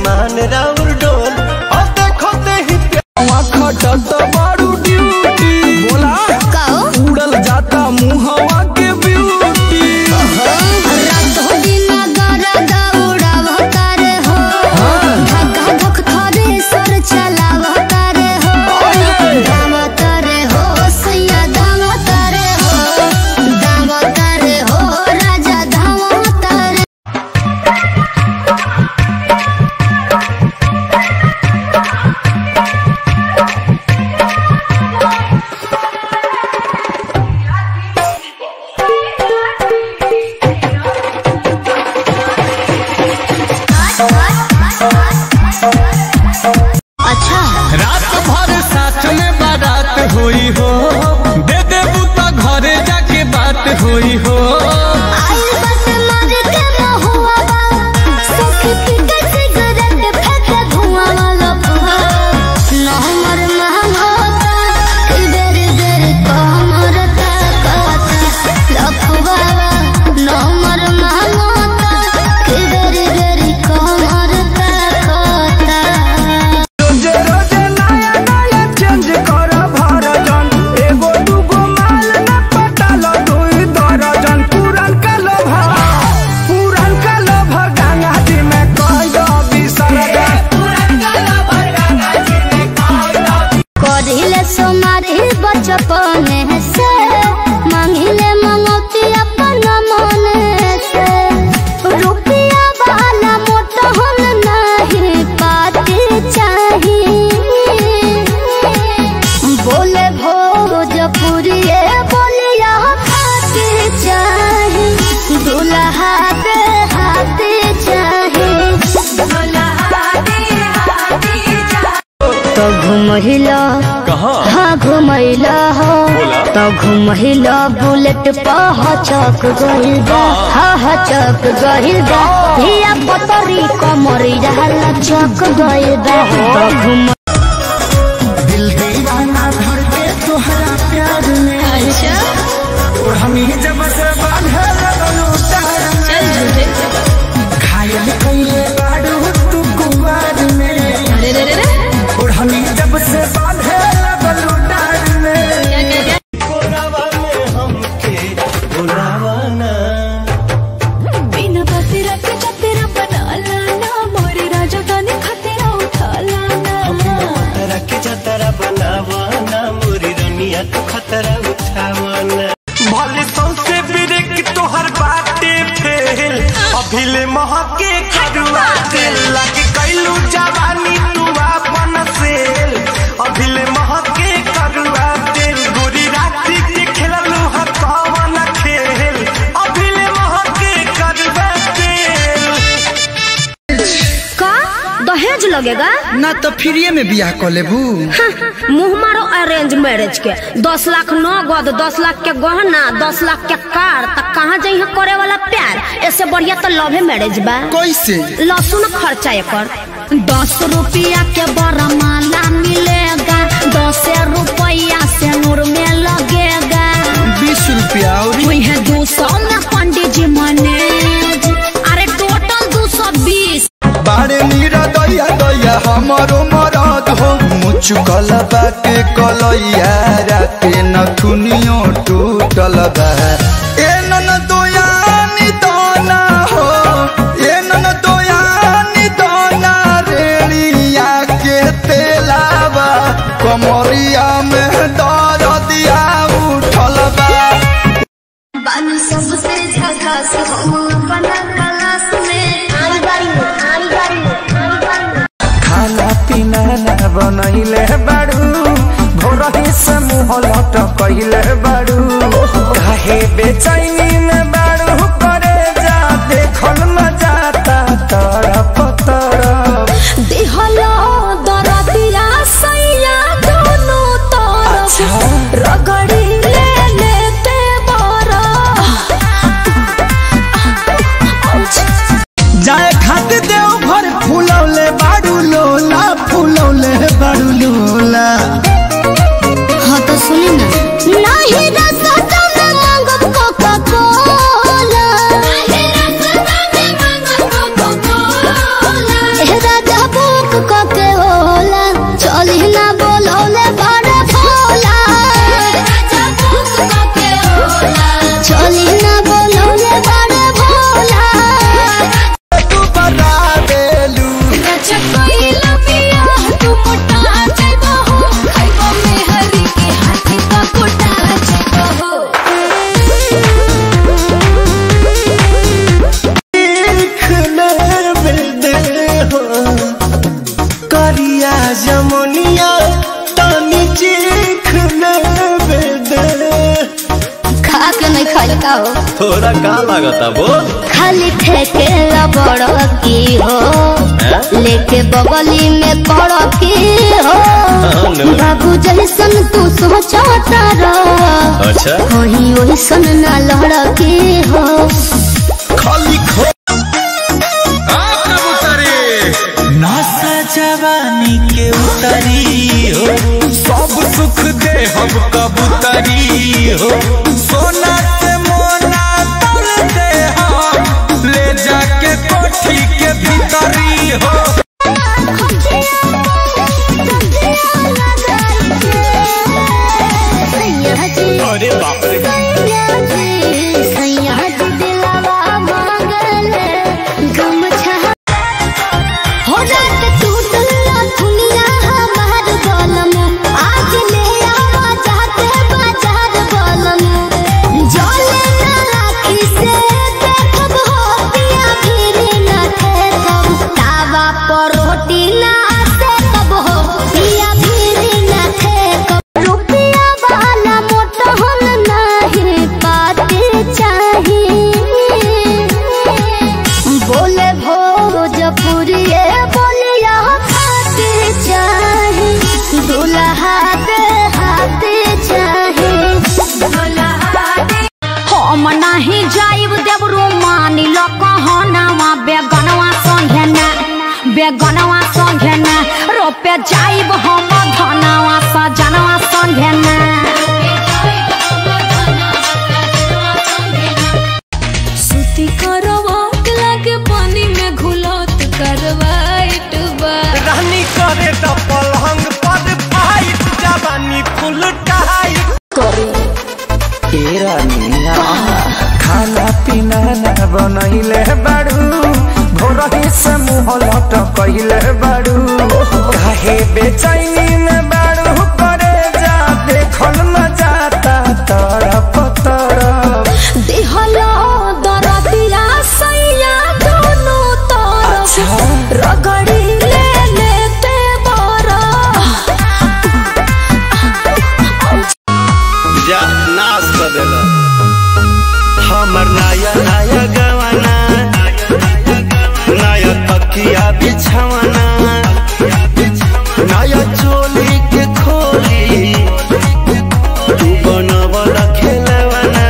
ईमान राउर डोल और देखो ते ही खटत बारू ड्यूटी बोला कहो उड़ल जाता मुहवा के ब्यूटी रात हो दिन दर्द उड़ावतार हो धक्का धक थरे सर चलावतार हो दावतार हो सैया दावतार हो दावतार हो राजा दावतार अच्छा रात भर साथ में बारात हुई हो दे दे बुता घरे जाके बात हुई हो आई बस मर के महुआ बा सखी पीके सिगरेट फेंके धुआं वाला फुहा न हमर महंगोता कि देर देर कमर तकता लफुआवा न हमर महंगोता कि देर देर कमर तकता रोजे रोजे नया नया चेंज कर भरजन एगो दूगो माल न पटाल दुई दर्जन पुरन का लोभ पुरन का लोभ गंगा जी में कह विसर्जन करिले सोमारी बचपन से मांगिले मंगौती अपन मन से रुपया वाला मोट हम नहीं पाते चाही बोले भोजपुरी बोलिया खाते चाही दुल्हा दे हाथे चाही तो घुमहिला हाँ घुमैला हो तो घुमहिला बुलेट पह चक गइल बा हाँ हाँ चक गइल बा धिया पतरी कमरी रहला चक गइल बा तो घुम दिल दीवाना भर के तोहरा प्यार में अच्छा और हम ही जब से बांधे लगलू तार में घायल कइले बाड़ू तू कुमार में और हम ही जब से बांधे लगलू तार में कोरावा में हमके बुलावा ना बिना बतेरा के चतेरा बना लाना मोरे राजा गाने खतेरा उठा लाना तरह के जतरा बनावा ना मोरी रनिया तू खतरा उठावा ना भले सौसे बिरेक तोहर बाटे फेल अभिले महके खरुआ तेल लागे कैलू जवानी तू आपन सेल अभिले महके खरुआ तेल गोरी राती के खेललू ह कवन खेल अभिले महके खरुआ तेल का दहेज लगेगा ना तो फ्रीए में बियाह कर लेबू मुंह मारो अरेंज मैरिज के दस लाख नगद दस लाख के गहना दस लाख के कार तक कहाँ जाइ करे वाला प्यार ऐसे बढ़िया तो लव मैरिज बा कैसे लहसुन खर्चा एकर दस रुपया के बड़ा माला मिलेगा दस रुपया से नूर में लगेगा बीस रुपया और वही दो सौ में पंडित जी मैनेज अरे टोटल दो सौ बीस बारे नीरा दैया दैया हमारो मरद हो मुचुकल बाटे कलैया राते नथुनियो टूटल बा ए नन दोयानी दाना हो ए नन दोयानी दाना रेड़िया के तेलावा कमरिया में दर्दिया उठल बा बानी सबसे झकास हम अपना क्लास में आई बारी में आई बारी में आई बारी में खाना पीना ना बनैले बाड़ू भोरही से मुँह लटकैले बाड़ू काहे बेचैनी में बाड़ू करे जा देखल न जाता तरफ तरफ दिहलो दरदिया सैया दोनों तरफ रगड़ी ले लेते बरा जाए खातिर देव घर फूलौले बाड़ू लोला फूलौले बाड़ू लोला हाँ तो सुनी ना नहीं रसता में मांगब कोका जमुनिया तानी चीख लेवे दे खा के नहीं खाई का हो थोड़ा का लागता बोल खाली ठेके बड़ की हो लेके बगली में पड़ की हो नो। बाबू जैसन तू सोचता रह अच्छा वही वैसन ना लड़ की हो खाली खो नासा जवानी के उतरी हो सब सुख दे हम कबूतरी हो सोना से मोना तोल दे हम ले जाके कोठी के भीतरी हो अरे बाप रे हो जात टूटल दुनिया हमार गलम आज ले आवा जाते बाजार गलम जले ना राखी से देखब हो पिया फिर ना ठेकब तावा पर रोटी ना से कब हो पिया फिर ना ठेकब रुपया वाला मोट हम नहीं पाते चाहिए बोले भोजपुरी बोलिया खाते चाहे दुल्हा के हाथे चाहे हम नहीं जाइब देवरू मानी लो कहनावा बेगनवा संगे ना बेगनवा संगे ना रोपे जाइब हम धनवा सजनवा संगे ना सुती करवाट लागे पानी में घुलत करवाइट बा रानी करे तो पलंग पर फाइट जवानी फुल टाइट तेरा मीना खाना पीना ना बनैले बाड़ू भोरही से मुँह लटकैले बाड़ू काहे बेचैनी में बाड़ू करे जा देखल न जाता तरफ तरफ दिहलो दरदिया सैया दोनों तरफ रगड़ी ले लेते बरा जा नाश कर देला हमर नया नया गवाना नया तकिया बिछवाना नया चोली के खोली तू बनवल खेलवाना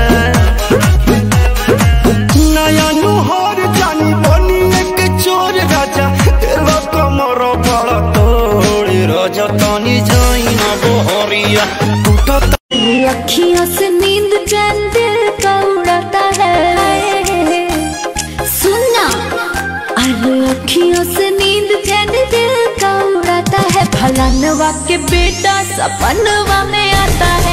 नया नुहर जानी बनी एक चोर राजा तेरा कमर बड़ा तोड़ रजतनी जाइन बोहरिया टूटत अखियों से नींद चैन दिल का उड़ाता है सुनना अरे अखियों से नींद चैन दिल का उड़ाता है फलानवा के बेटा सपनवा में आता है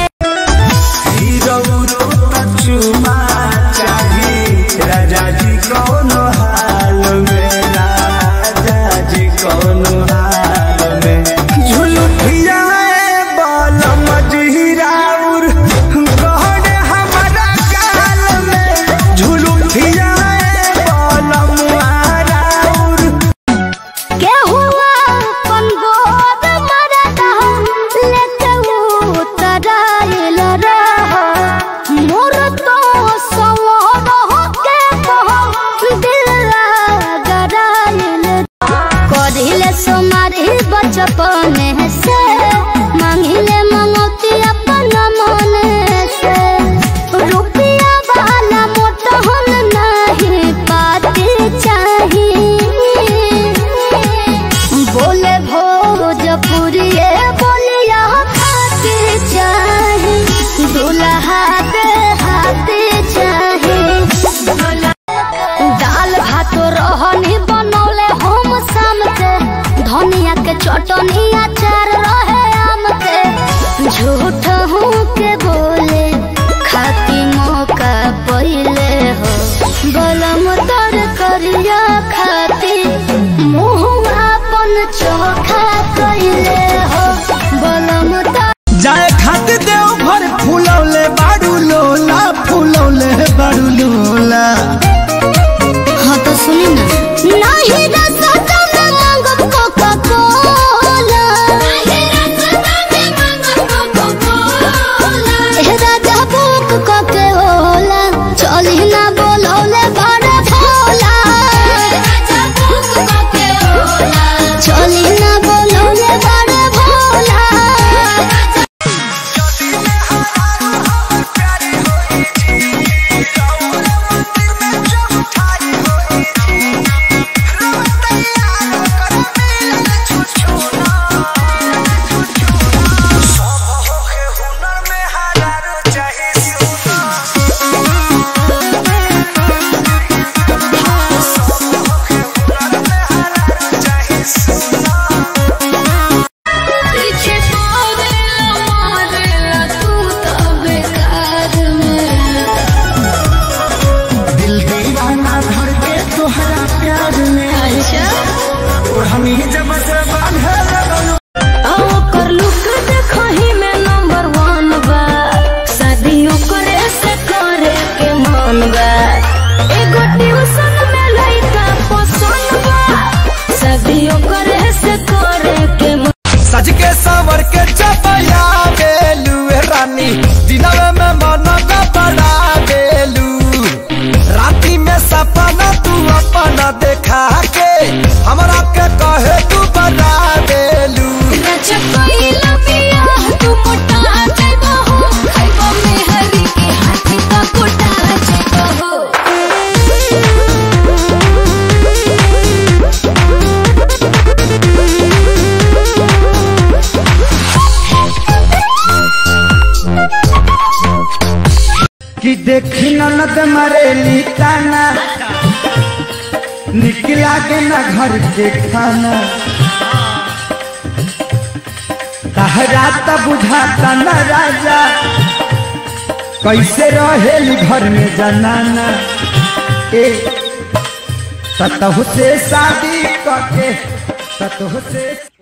चुमा चाही राजा जी कौन हाल में राजा जी कौन हाल में झुलुठिया बल मजहिराउर गहन हमारा गाल में झुलुठिया बल मुहाराउर के हुआ अपन गोद मरदा लेके उतराइल रह मोर तो सवर के कह दिल गराइल करिले सुमारी बचपन से मांगिले मंगौती अपन मन से रुपया वाला मोट हम नहीं पाते चाहिए बोले भोजपुरी बोलिया खाते चाहे दुल्हा के हाथे चाहे दाल भात रहनी बनौले हम शाम के धनिया के चटनी अचार रहे आम के झूठ हूँ के बोले खाती मौका पहले हो गलम तर करिया खाती मुँह अपन चोखा कैले हो गलम तर जाए खाते देव घर फूलौले बाड़ू लोला फूलौले बाड़ू लोला हाँ तो सुनी ना नहीं रसता में मांगब कोका कोला जब से बांधे लगलू ओकर लुक देखही में नंबर वन बा शादियों करे से करे के मन बा एगो ट्यूशन में लइका पसंद बा शादियों करे से करे के मन सज के सावर के चपया बेलू ए रानी दिनवे में मन का बड़ा बेलू राती में सपना तू अपना देखा के हमरा के कहे तू बड़ा बेलू अच्छा कोई लबिया तू मोटा जाइबो हो खाइबो में हरी के हाथी का कोटा जाइबो हो कि देखी ननद मरेली ताना निकला के न घर के खाना तहरा त बुझाता न राजा कैसे रहेली घर में जनाना ए सतहु से शादी करके सतहु से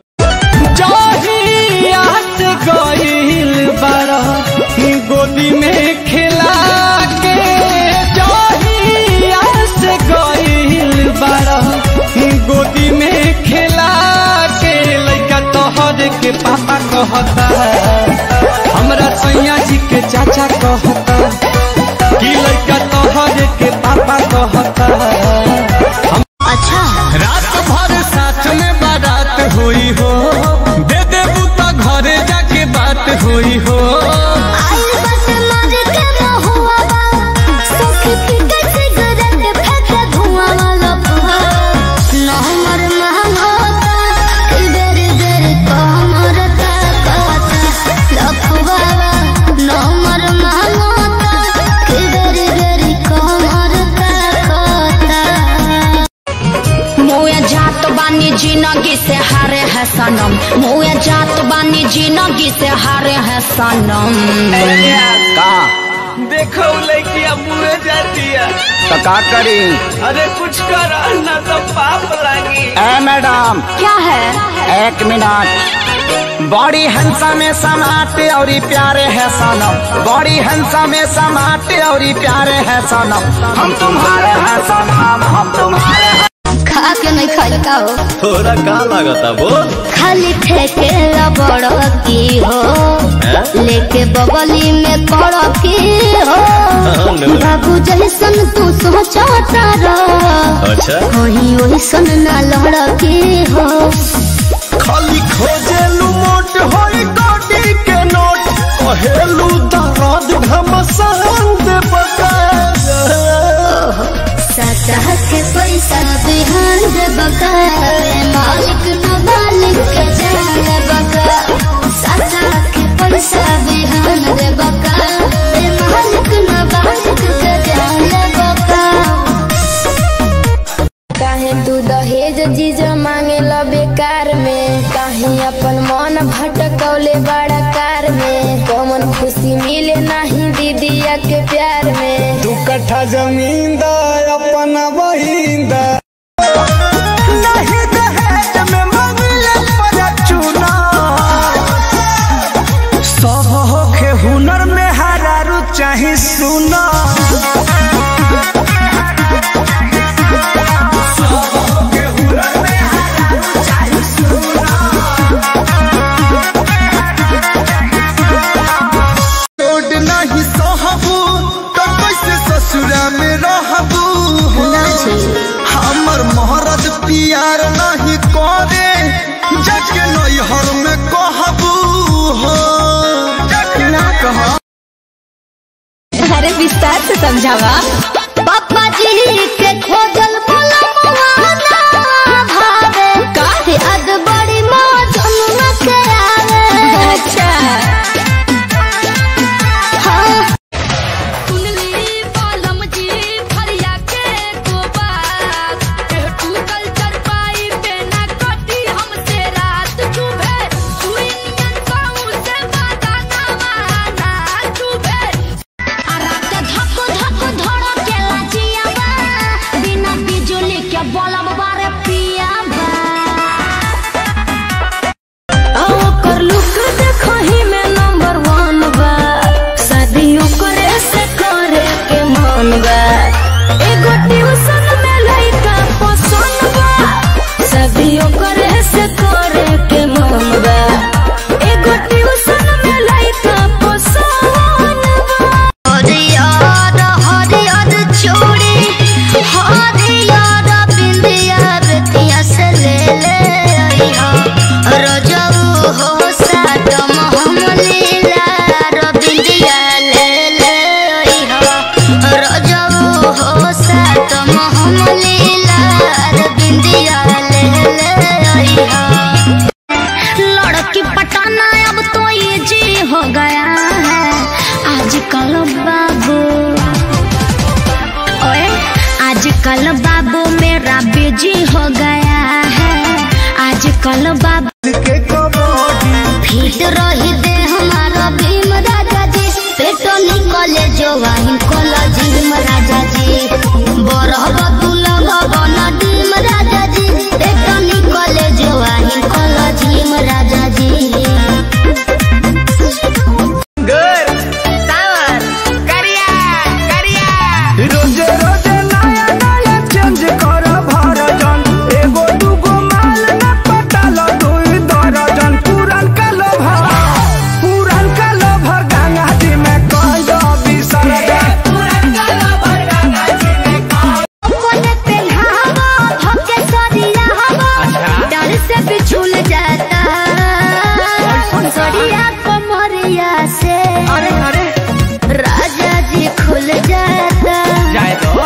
जहियात गईल बारा गोदी में खिला के जहियात गईल बारा गोदी में खिला के लइका तोहर के पापा कहता हमरा सैया जी के चाचा कहता कि लइका तोहर के पापा कहता अच्छा रात भर साथ में बारात हुई हो दे देबू तो घरे जाके बात हुई हो आइल बस मार के महुआ बा सखी पीके सिगरेट फेंके धुआं वाला फुहा न हमर महंगोता कि बेरी बेरी कमर ताकता लफुआ न हमर महंगोता कि बेरी बेरी कमर ताकता मुए जात बानी जिंदगी से हारे है सनम मुए जात बानी जिंदगी से हारे है सनम देखो लड़किया मुँह जाती है तो का करी अरे कुछ कर ना तो पाप लागी ए मैडम क्या है एक मिनट बड़ी हंसा में समाते और प्यारे है सनम बड़ी हंसा में समाते और प्यारे है सनम हम तुम्हारे हैं सनम हम तुम्हारे हैं खा के नहीं खाई का हो थोड़ा का लागता बोल खाली ठेके बड़ की हो लेके बगली में कड़ की हो बाबू जैसन तू सोचता रह अच्छा कहीं ओइसन ना लड़ की हो खाली खोजेलू मोट होई गोटी के नोट कहेलू दर्द घमसान दे सतह के पैसा बिहान दे बका मालिक न मालिक के जान बका सतह के पैसा बिहान दे बका मालिक न मालिक के जान बका काहे तू दहेज चीज मांगे ला बेकार में काहे अपन मन भटकौले बड़ा कार में कौन खुशी मिले नहीं दीदिया के प्यार में तू कट्ठा जमीन दा अपना बहिंदा नहीं दहेज में मंगले पर चुना सब होखे हुनर में हरारू चाहे सुना रोड नहीं सहबू तो कैसे ससुरा में रहबू हो हमर मोहरत पियार नहीं करे जाके नैहर में कहबू हो ना कह अरे विस्तार से समझावा पापा जी के खोजल पलमवाना भावे काहे अद बड़ी माँ जमुना के आवे अच्छा हाँ कुंडली बालम जी फरिया के गोबार तू कल चर पाई पे ना कटी हमसे रात चुभे सुइयन काऊ से बाता ना माना चुभे आ रात धक धक धड़केला जियावा बिना बिजुली जल बाबा के कबड्डी फिट रही दे हमारा भीम राजा जी पेटो निकले जो वाहिन कोला जिम राजा जी बरह बतुल भवन डीम राजा जी पेटो निकले जो वाहिन कोला जिम राजा जी रोजे रोजे नया नया चेंज कर भरजन एगो दूगो माल न पटाल दुई दर्जन पुरन का लोभर पुरन का लोभर गंगा जी में कह विसर्जन कोने पे नहावा भके सरिया हवा डर से बिछुल जाता सरिया कमरिया से अरे अरे राजा जी खुल जाता जाए दो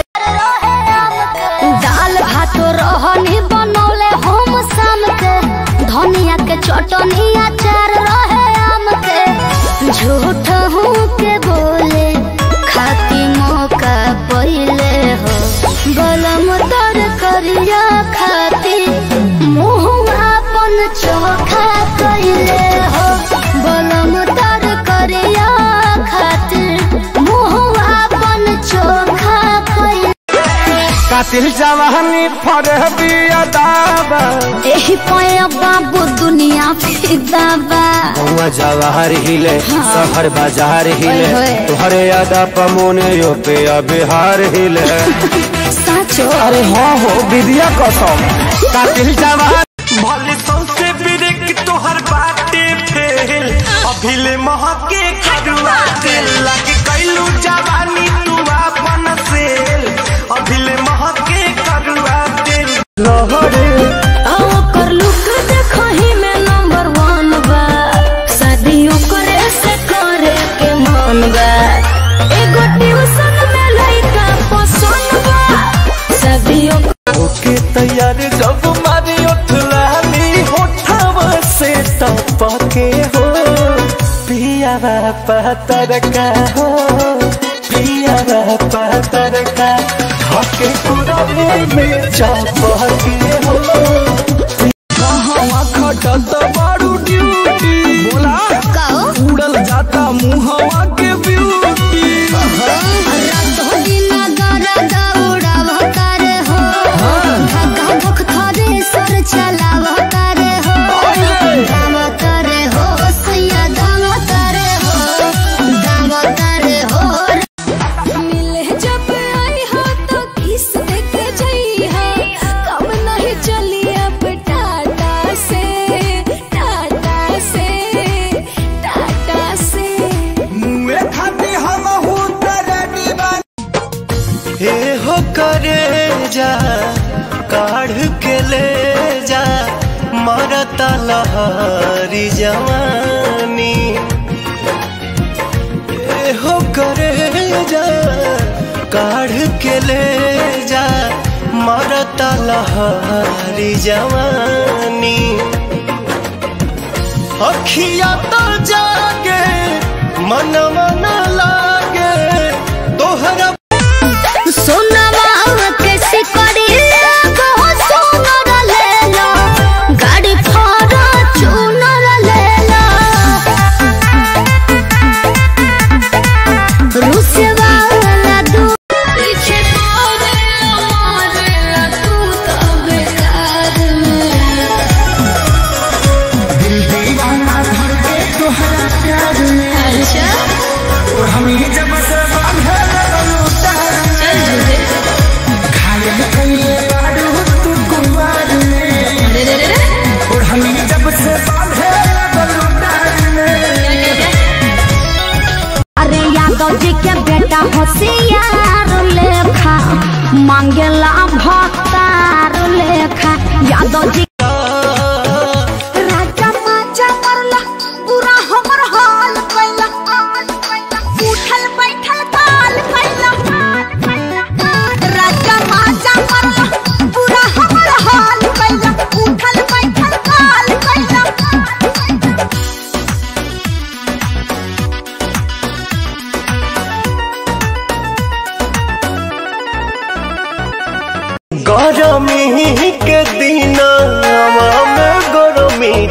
दाल भात रहनी बनौले हम शाम के धनिया के चटनी अचार रहे आम के झूठ हूँ के बोले खाती मौका पहले हो गलम तर करिया खाती मुँह अपन चोखा कैले हो गलम तर करिया खातिर मुँह अपन चोखा कैले कातिल जवानी फरे बिया दाबा एही पया बाबू दुनिया फिदा बा हुआ जवाहर हिले शहर बाजार हिले ओए होए। तुहरे यादा पमोने यो पे बिहार हिले साचो अरे हाँ हो विद्या कसम कातिल जवानी भले सौसे बिरेक तोहर बाटे फेल अभिले महके खरुआ तेल लागे कैलू जवानी तू अपन सेल अभिले महके खरुआ तेल लहरे कर लुक देखही में नंबर वन बा शादियों करे से करे के मन बा एगो ट्यूशन में लइका पसंद बा शादियों ओके तैयार जब मारी उठलानी होठावा से टपके हो पिया पतर का हो पिया पतर का हके पुराने में चपके हो हवा खटत बारू ड्यूटी बोला कहो उड़ल जाता मुहवा के ब्यूटी मुए खाती हम हूँ तेरे दीवानी हे हो करे जा काढ़ के ले जा मरता लहरी जवानी हे हो करे जा काढ़ के ले जा मरता लहरी जवानी अखिया तो जागे मन मन लागे तोहरा सोनवा के सिकड़ी बहुत सोनर लेला गाड़ी फारा चूनर लेला रुसवा वाला दू पीछे तोरे मारेला तू तो बेकार में अच्छा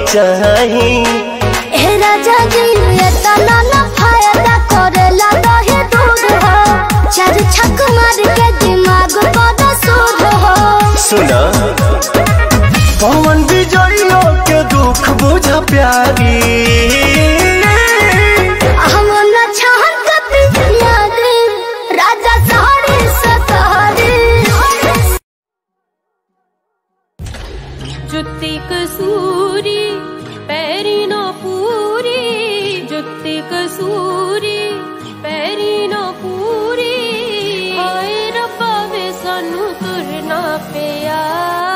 चाही ए राजा जी ये तना ना फायदा करेला दहे दूध हो चार छक मार के दिमाग पर सूद हो सुना पवन विजयो के दुख बुझ प्यारी हम न चाहत कभी याद राजा सारे सतारे जुत्ती कसूरी पैरी न पूरी जुत्ती कसूरी पैरी न पूरी हाय रब्बा वे सानू तुरना पिया